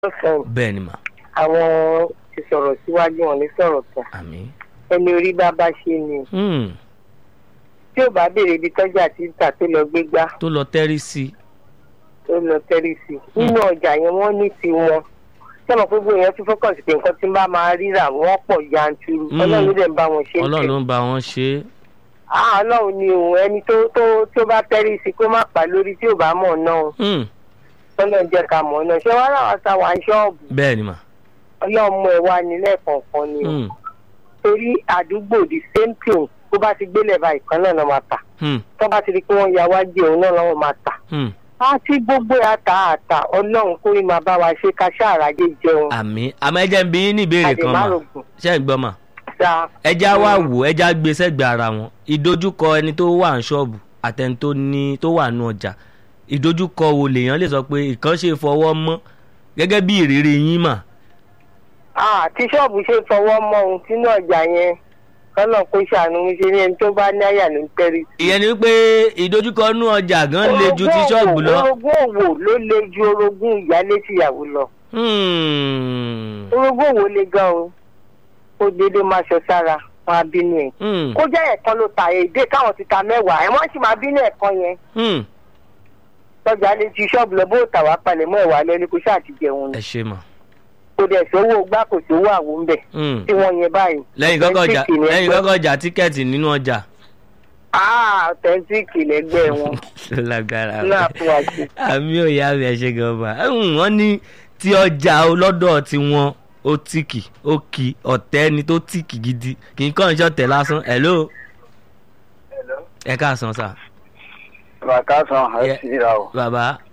lọ́sàn-án bẹ́ẹ̀ ni mà àwọn ti sọ̀rọ̀ síwájú wọn ní sọ̀rọ̀ tán àmín. ẹni orí bá bá ṣe ni Hmm, tí ò bá béèrè ibi tọ́jà ti ń tà tó lọ gbé gbá tó lọ tẹ́rí sí i. tó lọ tẹ́rí sí i nínú ọjà yẹn wọ́n ní tiwọn sọ́nà pé gbogbo èèyàn ti fọ́kàn sí pé nǹkan tí ń bá máa ríra wọ́n pọ̀ yanturu Mm. ọlọ́run ló dẹ̀ ń bá wọn ṣe é ọlọ́run tẹ̀. ló ń bá wọn ṣe é. Ah, ọlọ́run ni òun ẹni tó tó tó bá tẹ́rí sí i kó má pa lórí tí ò bá mọ̀ náà Hmm, ọlọ́run jẹ́ ká mọ̀ náà ṣé wàá rà wá sa wà ń ṣọ́ọ̀bù bẹ́ẹ̀ ni mà. ọlọ́run mú ẹ wá ní lẹ́ẹ̀kọ̀ọ̀kan ni o Hmm, torí àdúgbò the same thing tó bá ti gbélé báyìí kan náà lọ́ máa tà hmm, tó bá ti di pé wọ́n ya wájú òun náà lọ́wọ́ máa tà hmm. àti gbogbo àtà àtà ọlọ́run kó rí máa bá wa ṣe ká ṣàràjẹ jẹun àmín àmọ́ ẹ jẹ́ ń bi yín ní ìbéèrè kan mà àdèmárògùn ṣé ẹ gbọ́ mà. sa ẹja wá wò ẹja gbé sẹ́gbẹ̀ẹ́ ara wọn ìdojúkọ ẹni tó wà ní ṣọ́ọ̀bù àtẹni tó ní tó wà nù ọjà ìdojúkọ wo lèèyàn lè sọ pé ìkan ṣe fọwọ́ mọ́ gẹ́gẹ́ bí ìrírí yín mà. tí ṣọ́ọ̀bù ṣe fọwọ́ mọ́ ohun sínú ọjà yẹn kọ́nà kó ṣàánú mi ṣe ní ẹni tó bá ní àyà ló ń tẹ́rí sí. ìyẹn ni wípé ìdojúkọ nù ọjà gan le ju ti ṣọ́ọ̀bù lọ. orogún òwò ló le ju orogún ìyálé tìyàwó lọ Hmm, orogún òwò le gan o ó dédé máa ṣọ sára wọn á bínú ẹ hmm, kó jẹ́ ẹ̀kan ló ta èdè káwọn ti ta mẹ́wàá ẹ̀ wọ́n sì máa bínú ẹ̀kan yẹn hmm. lọ́jà lè ti ṣọ́ọ̀bù lọ bó tà wá palẹ̀ mọ́ ẹ̀wà lẹ́ni kó ṣáà ti jẹun ni ẹ ṣe mà. kò dẹ̀ sówó gbá kò sówó àwo ń bẹ̀ Hmm. tí wọ́n yẹn báyìí. lẹ́yìn kọ́kọ́ ọjà Authentic ni lẹ́yìn ẹgbẹ́. kọ́kọ́ ọjà tíkẹ́ẹ̀tì nínú ọjà. ah authentic lẹ́gbẹ́ wọn lágbára náà fún wa sí. àmì òyà mi ẹ ṣe gan ba wọ́n ní tí ọjà ọlọ́dọ̀ tí wọ́n ó tìkì ó kì ọ̀tẹ́ ni tó tìkì gidi kì í kàn ń ṣọ̀tẹ̀ lásán hello ẹ káàsán sà bàkà san Yeah. àìsíra o bàbá